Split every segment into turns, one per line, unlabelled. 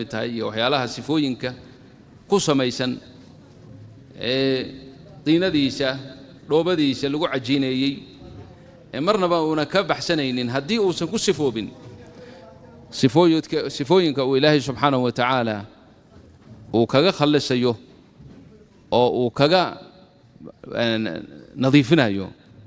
mid tahay iyo waxyaalaha sifooyinka ku samaysan ee diinadiisa dhoobadiisa lagu cajiineeyey ee marnaba uuna ka baxsanaynin haddii uusan ku sifoobin sifooyidka sifooyinka uu ilaahay subxaanahu wa tacaala uu kaga khallisayo oo uu kaga nadiifinayo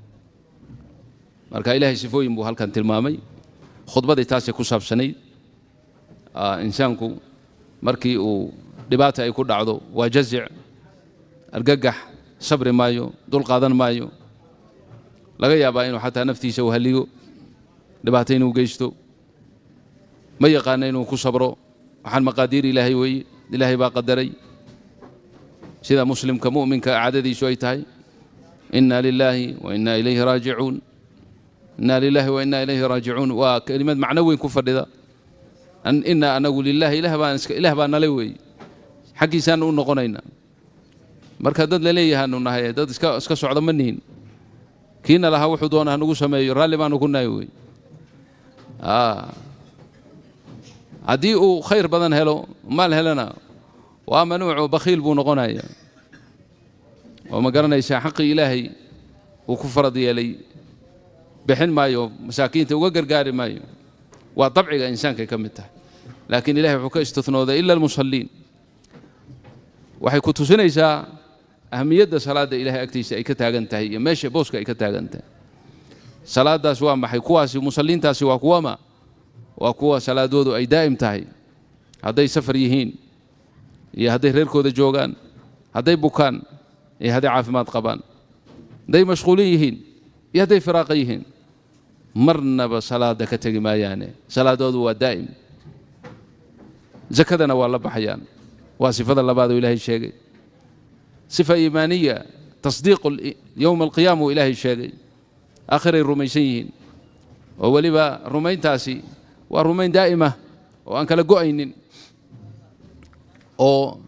marka ilaahay sifooyin buu halkan tilmaamay khudbadii taasay ku saabsanayd insaanku markii uu dhibaata ay ku dhacdo waa jazic argagax sabri maayo dul qaadan maayo laga yaabaa inuu xataa naftiisa u halligo dhibaato inuu geysto ma yaqaana inuu ku sabro waxaan maqaadiir ilaahay weeye ilaahay baa qadaray sida muslimka mu'minka caadadiisu ay tahay inna lilaahi wa inna ilayhi raajicuun inna lilaahi wa inna ilayhi raajicuun waa kelimad macno weyn ku fadhida inna anagu lilaahi ilaah baa nale weeye xaggiisaanu u noqonaynaa marka dad laleeyahaanu nahay dad iska socda ma nihin kiina lahaa wuxuu doona hanugu sameeyo raalli baanu ku nahay wey haddii uu khayr badan helo maal helana waa manuuco bakhiil buu noqonaya oo ma garanaysaa xaqii ilaahay uu ku farad yeelay bixin maayo masaakiinta uga gargaari maayo waa dabciga insaankay ka mid tahay laakiin ilahay wuxuu ka istinooday ila almusalliin waxay ku tusinaysaa ahamiyadda salaadda ilahay agtiisa ay ka taagan tahay iyo meesha booska ay ka taagan tahay salaaddaas waa maxay kuwaasi musalliintaasi waa kuwama waa kuwa salaadoodu ay daa'im tahay hadday safar yihiin iyo hadday reerkooda joogaan hadday bukaan iyo hadday caafimaad qabaan hadday mashquulin yihiin iyo hadday firaaqa yihiin marnaba salaadda ka tegi maayaane salaadoodu waa daa'im zakadana waa la baxayaan waa sifada labaad oo ilaahay sheegay sifa iimaaniya tasdiiqu yowma alqiyaama uu ilaahay sheegay aakhiray rumaysan yihiin oo weliba rumayntaasi waa rumayn daa'ima oo aan kala go'aynin oo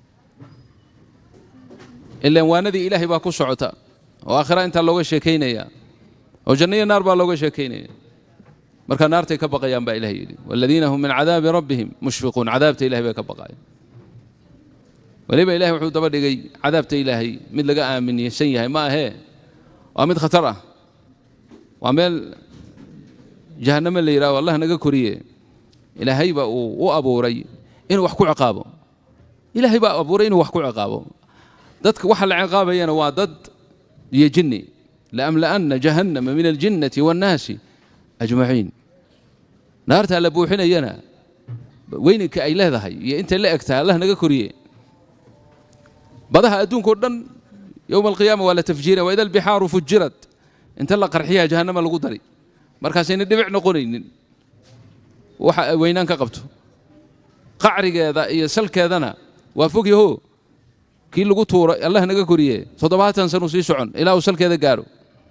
ilaan waanadii ilaahay baa ku socota oo aakhira intaa looga sheekaynaya oo janno iyo naar baa looga sheekaynaya marka naartay ka baqayaan baa ilahay yidhi waladiina hum min cadaabi rabbihim mushfiquun cadaabta ilahay bay ka baqayan weliba ilahay wuxuu daba dhigay cadaabta ilaahay mid laga aaminsan yahay ma ahee waa mid khatar ah waa meel jahannamo la yidhaho allah naga koriye ilaahayba uu u abuuray inuu wax ku ciqaabo ilaahay baa abuuray inuu wax ku ciqaabo dadka waxa la ciqaabayana waa dad iyo jinni laamla'anna jahannama min aljinnati waannaasi ajmaciin naartaa la buuxinayana weyninka ay leedahay iyo intay la eg tahay allah naga koriye badaha adduunkao dhan yowma alqiyaama waa la tafjiira waida albixaaru fujirat inta la qarxiyaa jahannama lagu dari markaasayna dhibic noqonaynin waxa ay weynaan ka qabto qacrigeeda iyo salkeedana waa fog yaho kii lagu tuuro allah naga koriye toddobaatan sanuu sii socon ilaa uu salkeeda gaaro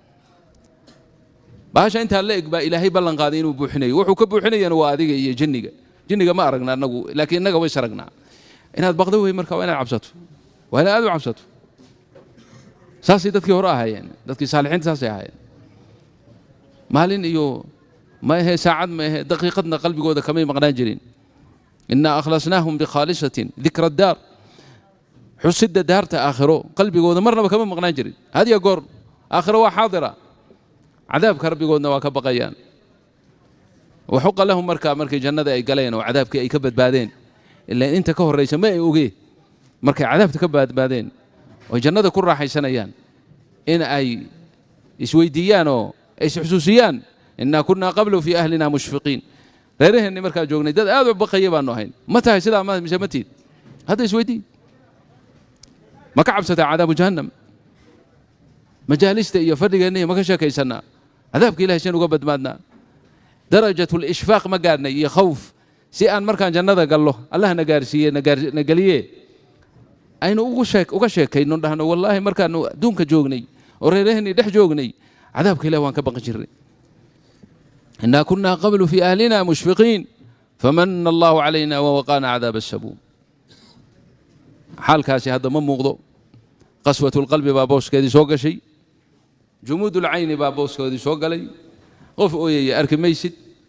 bahasha intaa la eg baa ilaahay ballan qaaday inuu buuxinayo wuxuu ka buuxinayana waa adiga iyo jinniga jinniga ma aragna anagu laakiin innaga ways aragnaa inaad baqdo wey marka waa inaad cabsato waa inaad aad u cabsato saasay dadkii hore ahaayeen dadkii saalixiinta saasay ahaayeen maalin iyo ma ahe saacad ma ahe daqiiqadna qalbigooda kamay maqnaan jirin innaa akhlasnaahum bikhaalisatin dikra daar xusidda daarta aakhiro qalbigooda marnaba kama maqnaan jirin hadiya goor aakhiro waa xaadira cadaabka rabbigoodna waa ka baqayaan waxuqa lahum markaa markii jannada ay galeen oo cadaabkii ay ka badbaadeen ilaan inta ka horraysa ma ay ogee markay cadaabta ka badbaadeen oy jannada ku raaxaysanayaan in ay isweydiiyaan oo ay isxusuusiyaan innaa kunnaa qablu fii ahlina mushfiqiin reeraheenni markaa joognay dad aad u baqaya baanu ahayn ma tahay sidaa mise ma tiid hadda isweydii ma ka cabsataa cadaabu jahannam majaalista iyo fadhigeenna ma ka sheekaysannaa cadaabka ilahay shan uga badbaadnaa darajatu lishfaaq ma gaadhnay iyo khawf si aan markaan jannada gallo allah na gaarsiiye na geliye aynu uga sheekayno dhahno wallaahi markaanu adduunka joognay oo reeraheennii dhex joognay cadaabka ilah waan ka baqi jirnay innaa kunnaa qablu fii ahlina mushfiqiin famana allahu calayna wawaqaana cadaaba asabuum xaalkaasi hadda ma muuqdo qaswatulqalbi baa booskeedii soo gashay jumuudulcayni baa booskeedii soo galay qof ooyaya arki maysid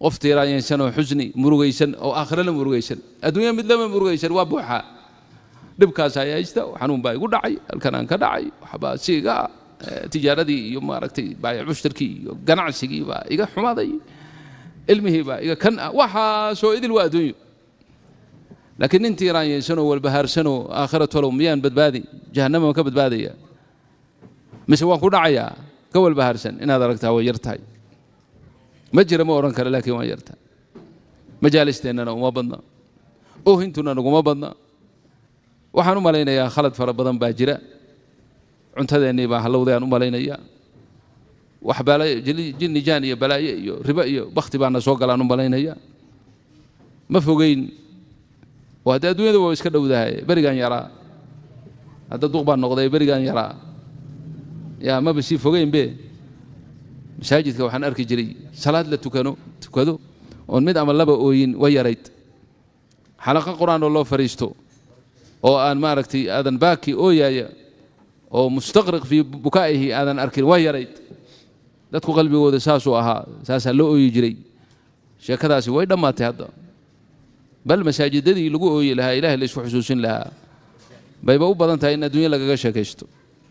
qof tiiraayeensan oo xusni murugaysan oo aakhirana murugaysan adduunya mid lama murugaysan waa buuxaa dhibkaas ayaa haysta xanuun baa igu dhacay halkan aan ka dhacay waxbaa si iga tijaaradii iyo maaragtay baayac mushtarkii iyo ganacsigii baa iga xumaaday ilmihii baa iga kan ah waxaasoo idil waa adduunyo laakiin nin tiiraanyaysanoo walbahaarsanoo aakhira tolow miyaan badbaadi jahannama ma ka badbaadaya mise waan ku dhacayaa ka walbahaarsan inaad aragtaa way yar tahay ma jira ma odhan kale laakiin waan yartahay majaalisteennana uma badna oohintuna naguma badna waxaan u malaynayaa khalad fara badan baa jira cuntadeennii baa hallowday aan u malaynayaa wax jinni jaan iyo balaaye iyo ribo iyo bakhti baana soo galaan u malaynayaa ma fogeyn oo haddii adduunyada waa iska dhowdahay berigaan yaraa hadda duq baan noqday berigaan yaraa yaa maba sii fogeynbe masaajidka waxaan arki jiray salaad la tukano tukado oon mid ama laba ooyin way yarayd xalaqa qur-aan oo loo fadhiisto oo aan maaragtay aadan baaki ooyaaya oo mustaqriq fii bukaa'ihi aadan arkin way yarayd dadku qalbigooda saasuu ahaa saasaa loo ooyi jiray sheekadaasi way dhammaatay hadda bal masaajidadii lagu ooyi lahaa ilaahay la isku xusuusin lahaa bayba u badan tahay in adduunya lagaga sheekaysto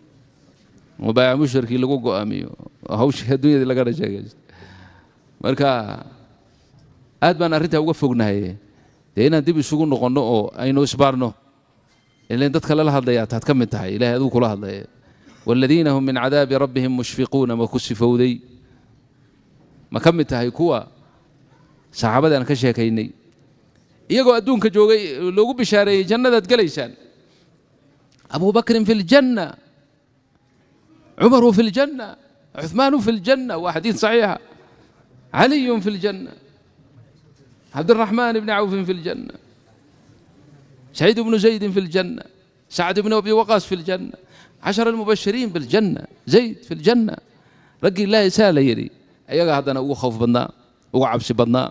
oo baayac mushtarkii lagu go'aamiyo oo hawshii adduunyadii lagana sheekaysto marka aad baan arrintaa uga fognahay dee inaan dib isugu noqonno oo aynu isbaarno ilan dadka lala hadlayaa taad ka mid tahay ilahay aduu kula hadlaya waaladiina hum min cadaabi rabbihim mushfiquuna ma ku sifowday ma ka mid tahay kuwa saxaabadii aan ka sheekaynay iyagoo adduunka joogay loogu bishaareeyey jannadaad gelaysaan abu bakrin fi ljanna cumaru fi ljanna cuثmaanu fi ljanna waa xadiid saxiixa caliyun fi ljanna cabdiraxmaan bni cawfin fi ljanna سعيد بن زيد في الجنة سعد بن أبي وقاص في الجنة عشر المبشرين بالجنة زيد في الجنة رقي الله سال يري أيها هذا أنا خوف بدنا وعبس بدنا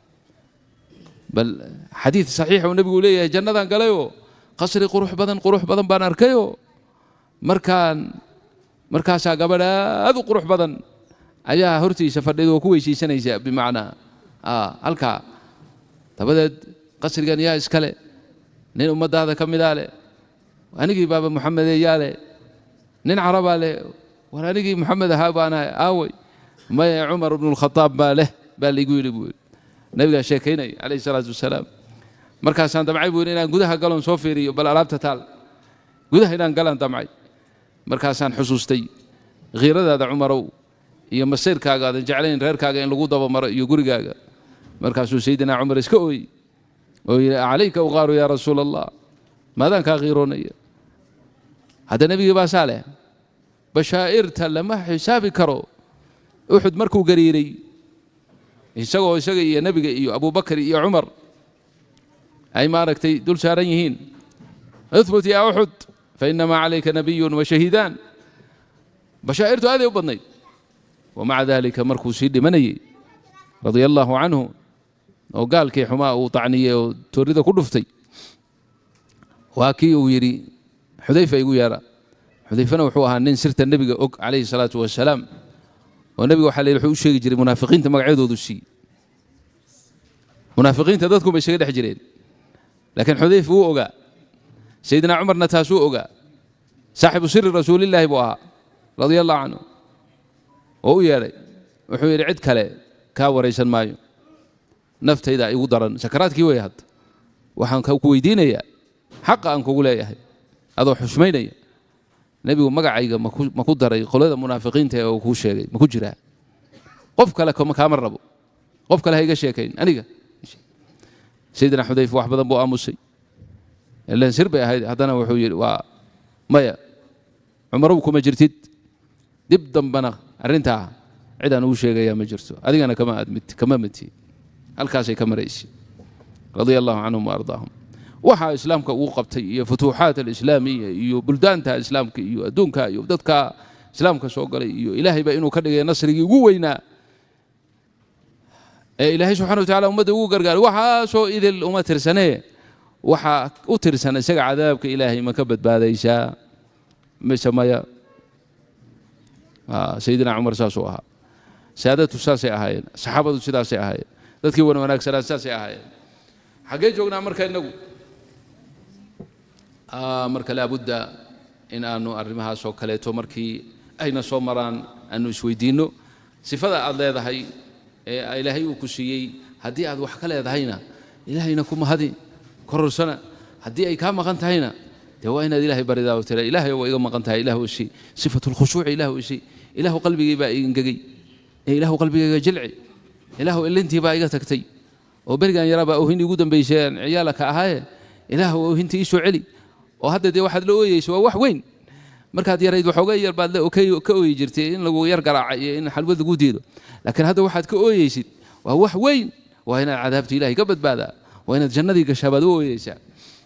بل حديث صحيح والنبي يقول لي جنة قال له قصري قروح بدن قروح بدن بان أركيو مركان مركاسا قبل هذا قروح بدن أيها هرتي سفردي وكويسي سنة بمعنى آه هلكا تبدأ قصري كان يا إسكالي nin ummadaada ka midaa leh anigii baaba muxamedeeyaa leh nin carabaa leh war anigii muxamed ahaa baanahay aawey maya cumar bnu lkhadaab baa leh baa laygu yidhi buu yidhi nabigaa sheekaynaya calayhi salaatu wasalaam markaasaan damcay buu yidhi inaan gudaha galon soo fiiriyo bal alaabta taal gudaha inaan galaan damcay markaasaan xusuustay khiiradaada cumarow iyo masiirkaaga aadan jeclayn reerkaaga in lagu dabamaro iyo gurigaaga markaasuu sayidina cumar iska ooyey oo yidhi calayka uqaaru yaa rasuula allah maadaan kaa qiiroonaya hadda nebigii baa saa leh bashaa'irta lama xisaabi karo uxud markuu gariiray isagoo isaga iyo nebiga iyo abubakar iyo cumar ay maaragtay dul saaran yihiin uhbut yaa uxud fainamaa calayka nabiyun wa shahiidaan bashaa'irtu aaday u badnayd wamaca daalika markuu sii dhimanayey radia allaahu canhu oo gaalkii xumaa uu tacniyey oo toorida ku dhuftay waa kii uu yidhi xudayfa igu yeera xudayfana wuxuu ahaa nin sirta nebiga og calayhi salaatu wasalaam oo nebiga waxaa la yidhi wuxuu u sheegi jiray munaafiqiinta magacyadoodu sii munaafiqiinta dadku bay isaga dhex jireen laakiin xudayfa wuu ogaa sayidina cumarna taasuu ogaa saaxibu siri rasuulillaahi buu ahaa radia allahu canhu oo u yeedhay wuxuu yidhi cid kale kaa waraysan maayo naftayda igu daran sakaraadkii wey hadda waxaan ku weydiinayaa xaqa aan kugu leeyahay adoo xushmaynaya nebigu magacayga ma ku daray qolada munaafiqiinta ee uu kuu sheegay ma ku jiraa qof kale kaama rabo qof kale ha iga sheekayn aniga sayidina xudayfa wax badan buu aamusay ilan sir bay ahayd haddana wuxuu yidhi waa maya cumarow kuma jirtid dib dambana arrintaa cid aan ugu sheegayaa ma jirto adigana kama mati halkaasay ka maraysa radia allahu canhum waardaahum waxaa islaamka uu qabtay iyo futuuxaat alislaamiya iyo buldaanta islaamka iyo adduunka iyo dadka islaamka soo galay iyo ilaahayba inuu ka dhigay nasrigii ugu weynaa ee ilaahay subxana watacala ummadda ugu gargaaray waxaasoo idil uma tirsanee waxaa u tirsan isaga cadaabka ilaahay ma ka badbaadaysaa mise maya sayidina cumar saasuu ahaa saadatu saasay ahaayeen saxaabadu sidaasay ahaayeen dadkii wan wanaagsanaa saasay ahaayeen xaggee joognaa marka innagu marka laabudda in aanu arrimahaas oo kaleeto markii ayna soo maraan aanu isweydiinno sifada aad leedahay ee ilaahay uu ku siiyey haddii aad wax ka leedahayna ilaahayna ku mahadi kororsana haddii ay kaa maqan tahayna dee waa inaad ilaahay baridaa oo tira ilaahay waa iga maqan tahay ilahu isi sifatu lkhushuuci ilahu isi ilahu qalbigay baa ingegay ee ilahu qalbigayga jilci ilahu ilintii baa iga tagtay oo berigan yaraabaa oohin igu dambaysay aan ciyaalaka ahaaye ilaahu oohintii ii soo celi oo hadda dee waxaad la ooyeyso waa wax weyn markaad yarayd waxooga yar baad ka ooyi jirtay in lagu yar garaacay iyo in xalwad lagu diido laakiin hadda waxaad ka ooyeysid waa wax weyn waa inaad cadaabta ilahay ka badbaadaa waa inaad jannadii gashaa baad u ooyeysaa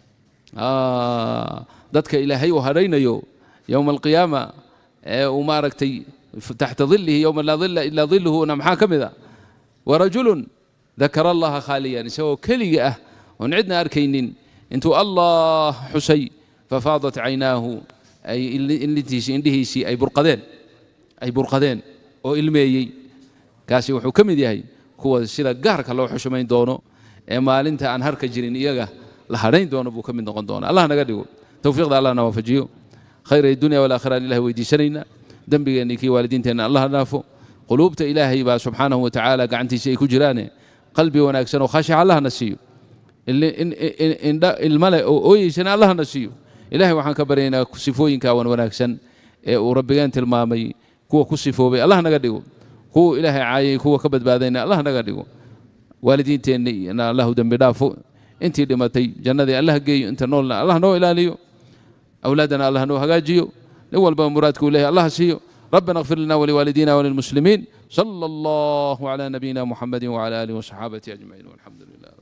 dadka ilaahay uu hadhaynayo yowma alqiyaama ee uu maaragtay taxta dilihi yowma laa dila ilaa diluhuna maxaa ka mid a warajulun dakara allaha khaaliyan isagoo keliga ah oon cidna arkaynin intuu allah xusay fafaadat caynaahu ay ilintiisii indhihiisii ay burqadeen ay burqadeen oo ilmeeyey kaasi wuxuu ka mid yahay kuwa sida gaarka loo xushmayn doono ee maalinta aan harka jirin iyaga la hadhayn doono buu ka mid noqon doona allah naga dhigo towfiiqda allah na waafajiyo khayr dunya walaakhira aan ilahay weydiisanayna dembigeenni kii waalidiinteenna allah dhaafo quluubta ilaahay baa subxaanahu watacaala gacantiisa ay ku jiraane qalbi wanaagsan oo khashica allahna siiyo indha ilmale oo ooyeysana allahna siiyo ilahay waxaan ka baryaynaa sifooyinka wan wanaagsan ee uu rabbigeen tilmaamay kuwa ku sifoobay allah naga dhigo kuwa ilaahay caayay kuwa ka badbaadayna allah naga dhigo waalidiinteenna allahu dembi dhaafo intii dhimatay jannadii allah geeyo inta noolna allah noo ilaaliyo awlaadana allah noo hagaajiyo nin walba muraadku leeyahay allah siiyo ربنا اغفر لنا ولوالدينا وللمسلمين صلى الله على نبينا محمد وعلى اله وصحابته اجمعين والحمد لله